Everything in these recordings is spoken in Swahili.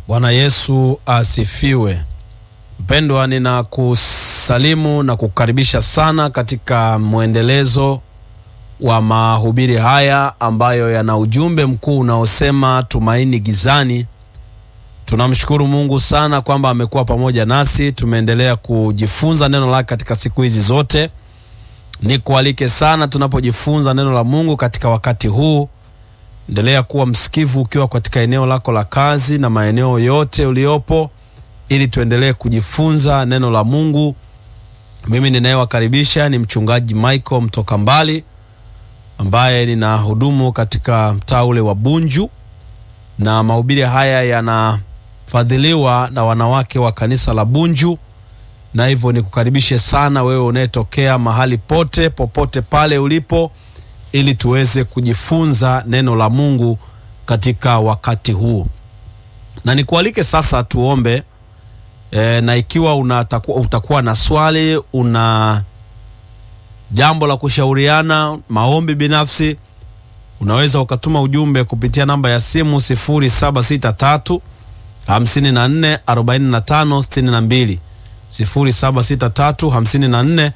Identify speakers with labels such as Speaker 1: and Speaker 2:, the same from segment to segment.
Speaker 1: Bwana Yesu asifiwe. Mpendwa, ninakusalimu na kukaribisha sana katika mwendelezo wa mahubiri haya ambayo yana ujumbe mkuu unaosema tumaini gizani. Tunamshukuru Mungu sana kwamba amekuwa pamoja nasi, tumeendelea kujifunza neno lake katika siku hizi zote. Nikualike sana tunapojifunza neno la Mungu katika wakati huu, endelea kuwa msikivu ukiwa katika eneo lako la kazi na maeneo yote uliopo, ili tuendelee kujifunza neno la Mungu. Mimi ninayewakaribisha ni mchungaji Michael mtoka mbali ambaye ninahudumu katika mtaa ule wa Bunju, na mahubiri haya yanafadhiliwa na wanawake wa kanisa la Bunju, na hivyo nikukaribishe sana wewe unayetokea mahali pote popote pale ulipo, ili tuweze kujifunza neno la Mungu katika wakati huu, na nikualike sasa tuombe. E, na ikiwa unatakuwa, utakuwa na swali una jambo la kushauriana, maombi binafsi, unaweza ukatuma ujumbe kupitia namba ya simu 0763 54 45 62, 0763 54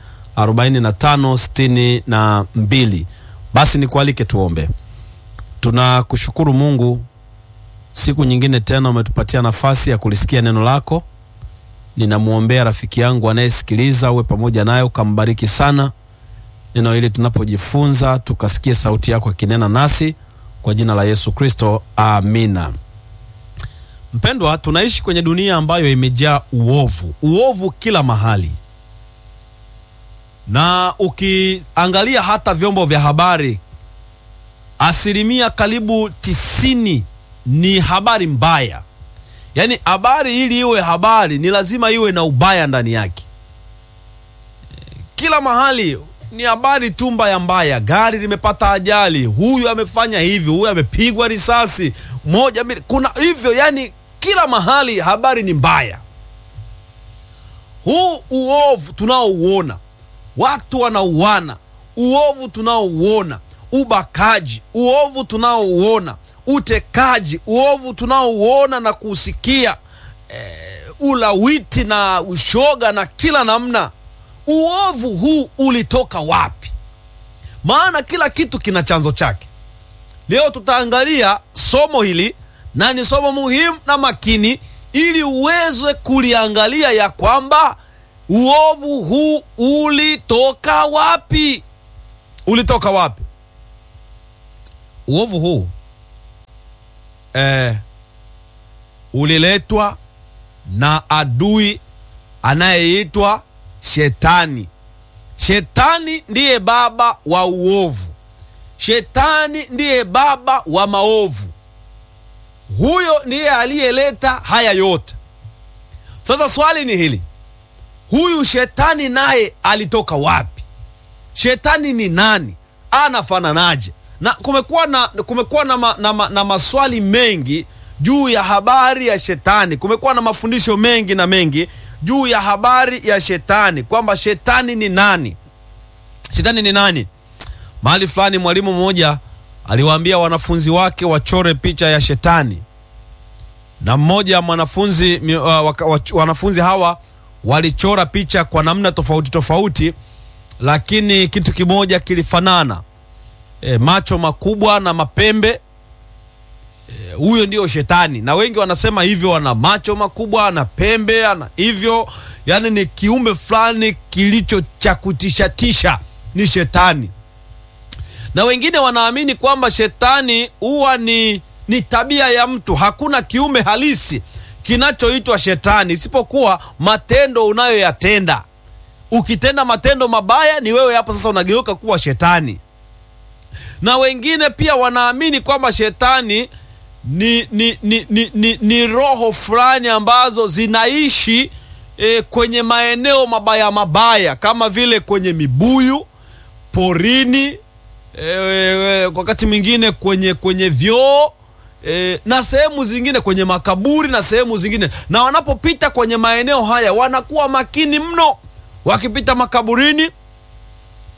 Speaker 1: 45 62. Basi nikualike tuombe. Tunakushukuru Mungu, siku nyingine tena umetupatia nafasi ya kulisikia neno lako. Ninamwombea rafiki yangu anayesikiliza, uwe pamoja naye ukambariki sana neno hili tunapojifunza, tukasikie sauti yako akinena nasi kwa jina la Yesu Kristo, amina. Mpendwa, tunaishi kwenye dunia ambayo imejaa uovu, uovu kila mahali, na ukiangalia hata vyombo vya habari, asilimia karibu tisini ni habari mbaya. Yaani habari ili iwe habari ni lazima iwe na ubaya ndani yake. Kila mahali ni habari tu mbaya mbaya, gari limepata ajali, huyu amefanya hivi, huyu amepigwa risasi moja, kuna hivyo, yani kila mahali habari ni mbaya. Huu uovu tunaouona, watu wanauana, uovu tunaouona, ubakaji, uovu tunaouona, utekaji, uovu tunaouona na kusikia, e, ulawiti na ushoga na kila namna Uovu huu ulitoka wapi? Maana kila kitu kina chanzo chake. Leo tutaangalia somo hili na ni somo muhimu na makini, ili uweze kuliangalia ya kwamba uovu huu ulitoka wapi. Ulitoka wapi uovu huu? Eh, uliletwa na adui anayeitwa Shetani. Shetani ndiye baba wa uovu. Shetani ndiye baba wa maovu. Huyo ndiye aliyeleta haya yote. Sasa swali ni hili, huyu shetani naye alitoka wapi? Shetani ni nani? Anafananaje? Na kumekuwa na, kumekuwa na, ma, na, ma, na maswali mengi juu ya habari ya shetani. Kumekuwa na mafundisho mengi na mengi juu ya habari ya shetani kwamba shetani ni nani? Shetani ni nani? Mahali fulani mwalimu mmoja aliwaambia wanafunzi wake wachore picha ya shetani, na mmoja mwanafunzi uh, wanafunzi hawa walichora picha kwa namna tofauti tofauti, lakini kitu kimoja kilifanana, e, macho makubwa na mapembe huyo ndio shetani, na wengi wanasema hivyo, ana macho makubwa, ana pembe, ana hivyo, yani ni kiumbe fulani kilicho cha kutishatisha, ni shetani. Na wengine wanaamini kwamba shetani huwa ni, ni tabia ya mtu. Hakuna kiumbe halisi kinachoitwa shetani isipokuwa matendo unayoyatenda. Ukitenda matendo mabaya, ni wewe hapo sasa unageuka kuwa shetani. Na wengine pia wanaamini kwamba shetani ni, ni, ni, ni, ni, ni roho fulani ambazo zinaishi e, kwenye maeneo mabaya mabaya kama vile kwenye mibuyu porini, e, wakati mwingine kwenye kwenye vyoo e, na sehemu zingine kwenye makaburi na sehemu zingine. Na wanapopita kwenye maeneo haya wanakuwa makini mno. Wakipita makaburini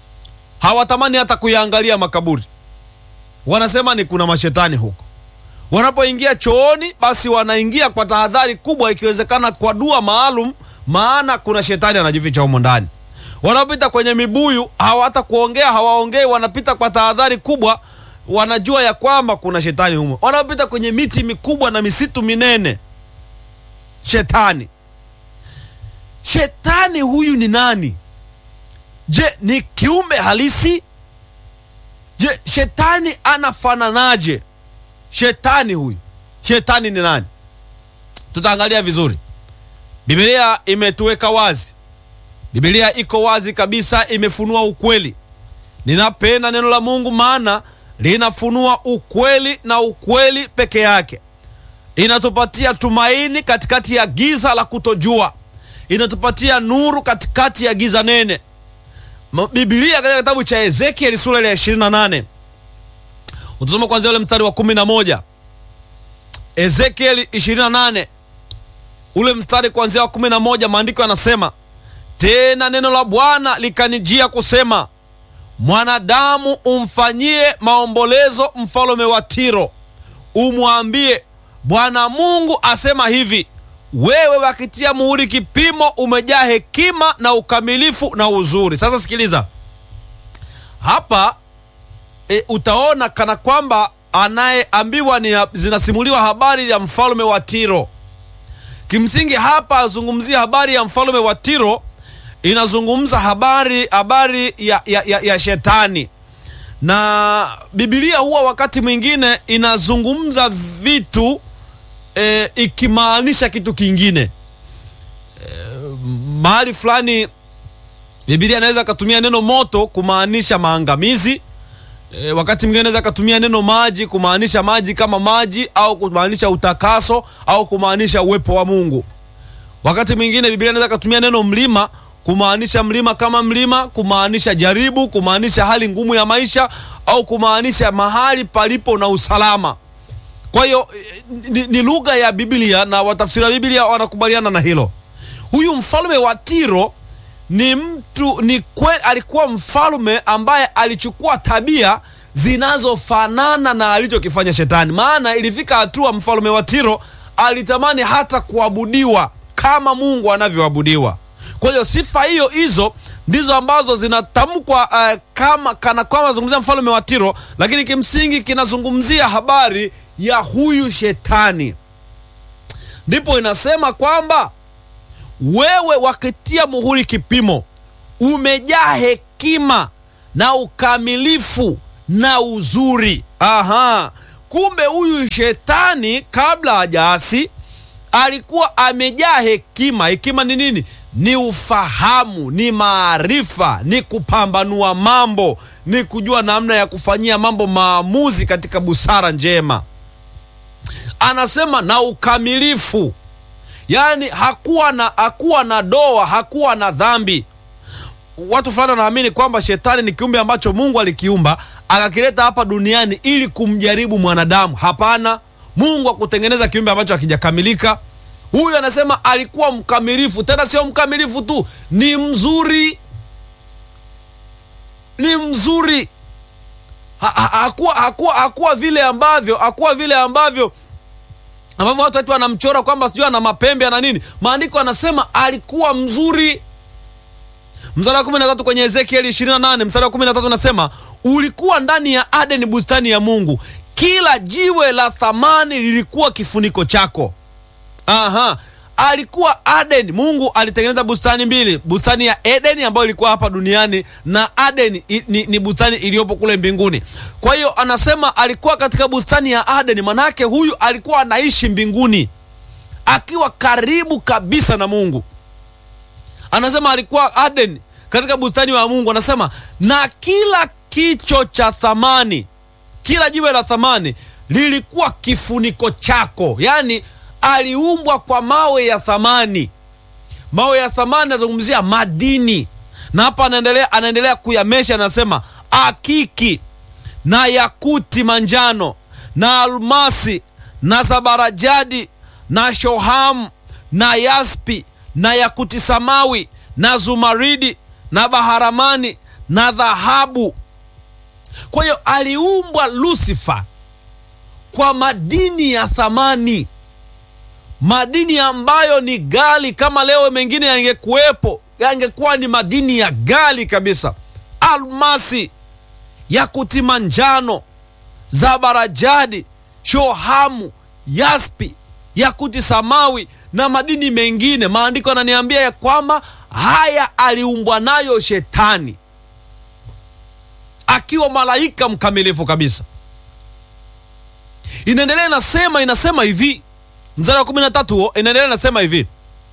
Speaker 1: hawatamani hata kuyaangalia makaburi, wanasema ni kuna mashetani huko Wanapoingia chooni, basi wanaingia kwa tahadhari kubwa, ikiwezekana kwa dua maalum, maana kuna shetani anajificha humo ndani. Wanapita kwenye mibuyu, hawata kuongea, hawaongei, wanapita kwa tahadhari kubwa, wanajua ya kwamba kuna shetani humo. Wanapita kwenye miti mikubwa na misitu minene, shetani. Shetani huyu ni nani? Je, ni kiumbe halisi? Je, shetani anafananaje? Shetani huyu, shetani ni nani? Tutaangalia vizuri. Biblia imetuweka wazi, Biblia iko wazi kabisa, imefunua ukweli. Ninapenda neno la Mungu, maana linafunua ukweli na ukweli peke yake. Inatupatia tumaini katikati ya giza la kutojua, inatupatia nuru katikati ya giza nene. Biblia katika kitabu cha Ezekieli sura ya 28 utasoma kwanzia ule mstari wa 11. Ezekieli 28 ule mstari kuanzia wa 11, maandiko yanasema tena neno la Bwana likanijia kusema, mwanadamu, umfanyie maombolezo mfalme wa Tiro, umwambie Bwana Mungu asema hivi, wewe wakitia muhuri kipimo, umejaa hekima na ukamilifu na uzuri. Sasa sikiliza hapa e, utaona kana kwamba anayeambiwa ni zinasimuliwa habari ya mfalme wa Tiro. Kimsingi hapa azungumzia habari ya mfalme wa Tiro, inazungumza habari habari ya, ya, ya, ya shetani, na Biblia huwa wakati mwingine inazungumza vitu e, ikimaanisha kitu kingine e, mahali fulani Biblia inaweza akatumia neno moto kumaanisha maangamizi. E, wakati mwingine anaweza akatumia neno maji kumaanisha maji kama maji au kumaanisha utakaso au kumaanisha uwepo wa Mungu. Wakati mwingine Biblia inaweza akatumia neno mlima kumaanisha mlima kama mlima, kumaanisha jaribu, kumaanisha hali ngumu ya maisha au kumaanisha mahali palipo na usalama. Kwa hiyo ni, ni lugha ya Biblia na watafsiri wa Biblia wanakubaliana na hilo. Huyu mfalme wa Tiro ni mtu ni kwe, alikuwa mfalme ambaye alichukua tabia zinazofanana na alichokifanya shetani. Maana ilifika hatua mfalme wa Tiro alitamani hata kuabudiwa kama Mungu anavyoabudiwa. Kwa hiyo sifa hiyo hizo ndizo ambazo zinatamkwa uh, kama kana kwamba zungumzia mfalme wa Tiro, lakini kimsingi kinazungumzia habari ya huyu shetani. Ndipo inasema kwamba wewe wakitia muhuri kipimo, umejaa hekima na ukamilifu na uzuri. Aha, kumbe huyu shetani kabla hajaasi alikuwa amejaa hekima. Hekima ni nini? Ni ufahamu, ni maarifa, ni kupambanua mambo, ni kujua namna ya kufanyia mambo maamuzi katika busara njema. Anasema na ukamilifu Yaani hakuwa na hakuwa na doa, hakuwa na dhambi. Watu fulani wanaamini kwamba shetani ni kiumbe ambacho Mungu alikiumba akakileta hapa duniani ili kumjaribu mwanadamu. Hapana, Mungu akutengeneza kiumbe ambacho hakijakamilika. Huyu anasema alikuwa mkamilifu, tena sio mkamilifu tu, ni mzuri, ni mzuri. Ha, ha, hakuwa, hakuwa, hakuwa vile ambavyo hakuwa vile ambavyo ambavyo watu wetu wanamchora kwamba sijui ana mapembe ana nini. Maandiko anasema alikuwa mzuri. Mstari wa kumi na tatu kwenye Ezekieli 28 mstari wa kumi na tatu unasema ulikuwa ndani ya Adeni, bustani ya Mungu, kila jiwe la thamani lilikuwa kifuniko chako. Aha, alikuwa Adeni. Mungu alitengeneza bustani mbili, bustani ya Edeni ambayo ilikuwa hapa duniani na Adeni ni, ni bustani iliyopo kule mbinguni. Kwa hiyo anasema alikuwa katika bustani ya Adeni, manake huyu alikuwa anaishi mbinguni akiwa karibu kabisa na Mungu. Anasema alikuwa Adeni katika bustani wa Mungu, anasema na kila kicho cha thamani, kila jiwe la thamani lilikuwa kifuniko chako, yaani aliumbwa kwa mawe ya thamani. Mawe ya thamani anazungumzia madini, na hapa anaendelea anaendelea kuyamesha, anasema akiki na yakuti manjano na almasi na zabarajadi na shohamu na yaspi na yakuti samawi na zumaridi na baharamani na dhahabu. Kwa hiyo aliumbwa Lusifa kwa madini ya thamani, madini ambayo ni ghali. Kama leo mengine yangekuwepo, yangekuwa ni madini ya ghali kabisa: almasi, yakuti manjano, zabarajadi, shohamu, yaspi, yakuti samawi na madini mengine. Maandiko yananiambia ya kwamba haya aliumbwa nayo Shetani akiwa malaika mkamilifu kabisa. Inaendelea inasema, inasema hivi mstari wa kumi na tatu huo inaendelea inasema hivi,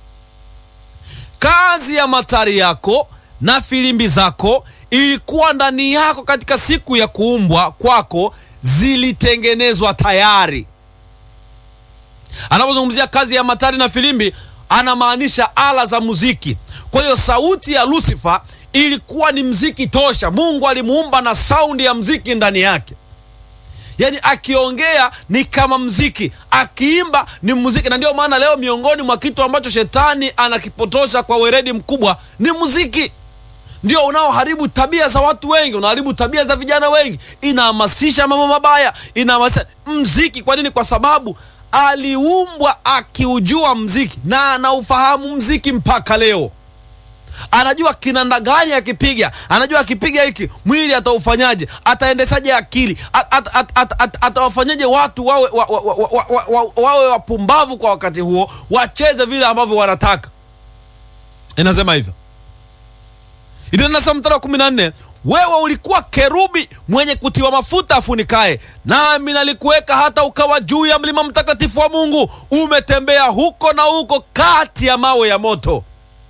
Speaker 1: kazi ya matari yako na filimbi zako ilikuwa ndani yako katika siku ya kuumbwa kwako, zilitengenezwa tayari. Anapozungumzia kazi ya matari na filimbi, anamaanisha ala za muziki. Kwa hiyo sauti ya Lusifa ilikuwa ni mziki tosha. Mungu alimuumba na saundi ya mziki ndani yake, yaani akiongea ni kama mziki, akiimba ni muziki. Na ndio maana leo miongoni mwa kitu ambacho shetani anakipotosha kwa weredi mkubwa ni muziki. Ndio unaoharibu tabia za watu wengi, unaharibu tabia za vijana wengi, inahamasisha mambo mabaya, inahamasisha mziki. Kwa nini? Kwa sababu aliumbwa akiujua mziki na anaufahamu mziki mpaka leo anajua kinanda gani akipiga, anajua akipiga hiki mwili ataufanyaje, ataendeshaje akili, atawafanyaje watu wawe wawe wapumbavu kwa wakati huo, wacheze vile ambavyo wanataka. Inasema hivyo, inanasa mstari wa kumi na nne wewe ulikuwa kerubi mwenye kutiwa mafuta afunikaye, nami nalikuweka hata ukawa juu ya mlima mtakatifu wa Mungu, umetembea huko na huko kati ya mawe ya moto.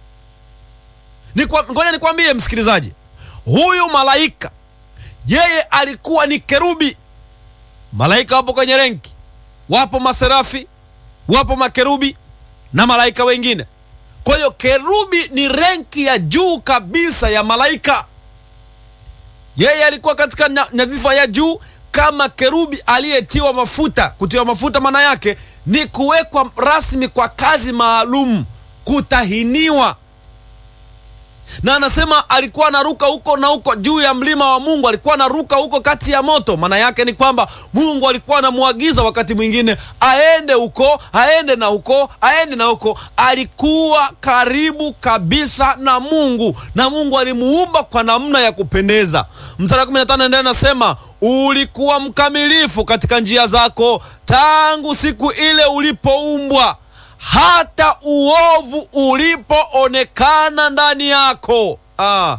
Speaker 1: Ngoja nikwambie msikilizaji, huyu malaika yeye alikuwa ni kerubi. Malaika wapo kwenye renki, wapo maserafi, wapo makerubi na malaika wengine. Kwa hiyo kerubi ni renki ya juu kabisa ya malaika. Yeye alikuwa katika nyadhifa ya juu kama kerubi aliyetiwa mafuta. Kutiwa mafuta maana yake ni kuwekwa rasmi kwa kazi maalum, kutahiniwa na anasema alikuwa anaruka huko na huko juu ya mlima wa Mungu, alikuwa anaruka huko kati ya moto. Maana yake ni kwamba Mungu alikuwa anamwagiza wakati mwingine aende huko, aende na huko, aende na huko. Alikuwa karibu kabisa na Mungu, na Mungu alimuumba kwa namna ya kupendeza. Mstari wa 15 ndio anasema ulikuwa mkamilifu katika njia zako tangu siku ile ulipoumbwa hata uovu ulipoonekana ndani yako. Ah,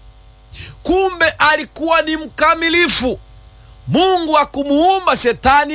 Speaker 1: kumbe alikuwa ni mkamilifu. Mungu akumuumba shetani